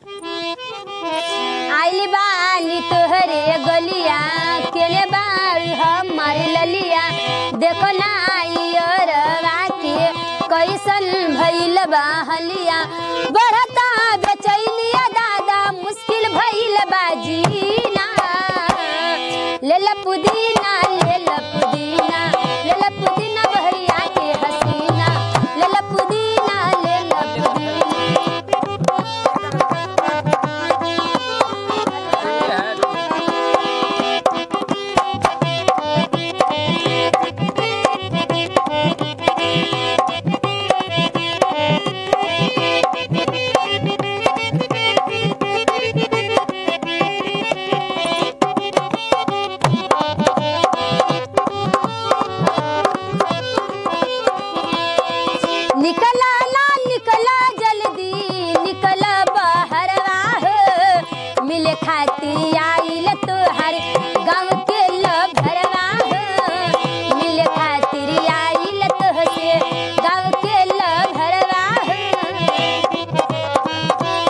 आइली बानी तोहरे गलिया केने बाल हमार ललिया देखो ना रवा के कैसन भइल बा हलिया बढ़ता बेचैनिया दादा मुश्किल भइल बा जीना ले ला पुदीना ले ला पुदीना ले ला पुदीना बहरिया के हसीना ले ला पुदीना ले ला पुदीना निकला ना निकला जल्दी निकला बहरवा हो मिले खाती आइल तोहर गाँव के लभरवा हो मिले खातिर आइल तोहसे गाँव के लभरवा हो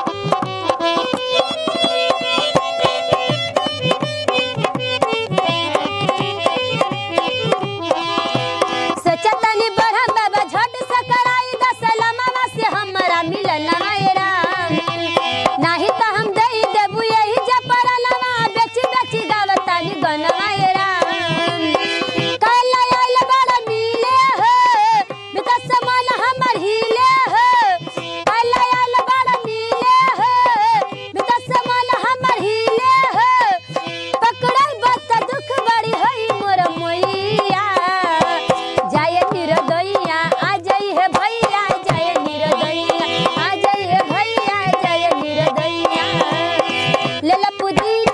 सचतनी बढ़म बाबा झट सकराई दसलमवा से हमरा मिलन राम नाही त हम दई देबू यही जपरलवा बेची बेची गावतानी गनवा राम कल आइल बड़ मिले हो बिकस मन हमर हिले हो कल आइल बड़ मिले हो बिकस मन हमर हिले हो पकड़ल बत दुख बड़ी होई मोर मोइया जय निरदैया आ जई है भैया जय निरदैया आ जई है भैया जय निरदैया ले ला पुदीना